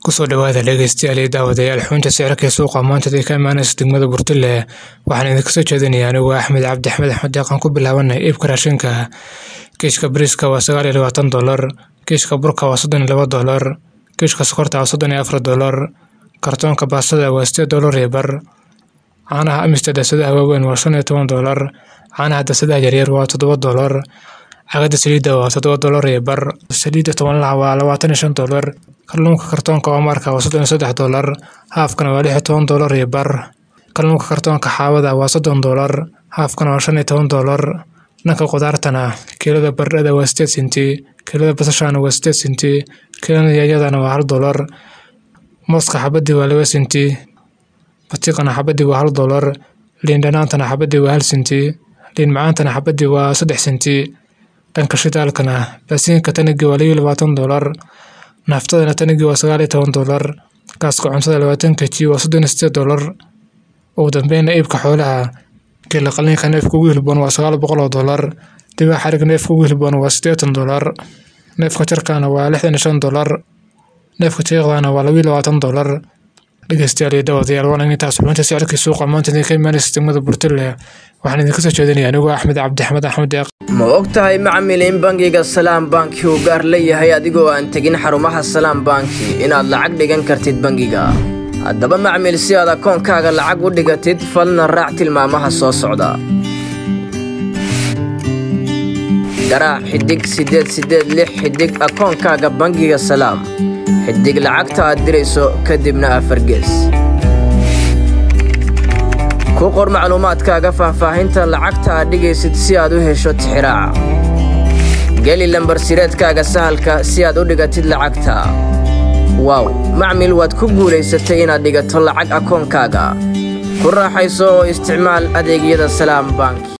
kusoo dhawaada dhegeystayaal iyo daawadayaal xubinta sicirka ee suuqa maanta ka imaanaysa degmada burtile waxaan idinka soo jeedinaya anigu axmed cabdi axmed axmed deeqan ku bilaabanay iibka raashinka kiishka bariiska waa sagaal iyo labaatan dolar kiishka burka waa soddon iyo laba dolar kiishka sokorta waa soddon iyo afar dolar kartoonka baastada waa sideed dolar iyo bar caanaha amista dasadaha waaweyn waa shan iyo toban dolar caanaha dasadaha yaryar waa toddoba dolar cagada saliidda waa toddoba dolar iyo bar saliidda tobanlaha waa labaatan iyo shan dolar kalluunka kartoonka oomaarka waa soddon iyo saddex dolar haafkana waa lix iyo toban dolar iyo bar kalluunka kartoonka xaawada waa soddon dolar haafkana waa shan iyo toban dolar dhanka qudaartana kiilada baradhada waa sideed senti kiilada basashana waa sideed senti kiilada yaanyadana waa hal dolar mooska xabadii waa laba senti batiiqana xabadii waa hal dolar liin dhanaantana xabadii waa hal senti liin macaantana xabadii waa saddex senti dhanka shidaalkana baasiinka tanigii waa labiyo labaatan dolar naaftadana tanigii waa sagaal iyo toban dolar gaaska cuntada labaatan keji waa soddon iyo sideed dolar ugu dambeyna iibka xoolaha geela qaliinka neefka ugu hilboon waa sagaal boqol oo dolar dibaa xarig neefka ugu hilboon waa siddeetan dolar neefka jarkaana waa lixdan iyo shan dolar neefka jeeqdana waa labiyo labaatan dolar dhegeystayaal iyo daawadayaal waan intaas xubinta sicirkii suuqa maanta idinka imaanaysa degmada burtile waxaan idinka soo jeedinaya anigu axmed cabdi axmed axmed deeq ma og tahay macmil in bangiga salaam banki uu gaar leeyahay adigoo aan tegin xarumaha salaam banki inaad lacag dhigan kartid bangiga haddaba macmil si aad akoonkaaga lacag u dhigatid falna raac tilmaamaha soo socda garaac xidig siddeed siddeed lix xidig akoonkaaga bangiga salaam xidig lacagta aad dirayso kadibna afargees ku qor macluumaadkaaga faahfaahinta lacagta aad dhigaysid si aad u hesho tixiraaca geli lambar sireedkaaga sahalka si aad u dhigatid lacagta waaw macmil waad ku guulaysatay inaad dhigato lacag akoonkaaga ku raaxayso oo isticmaal adeegyada salaam bank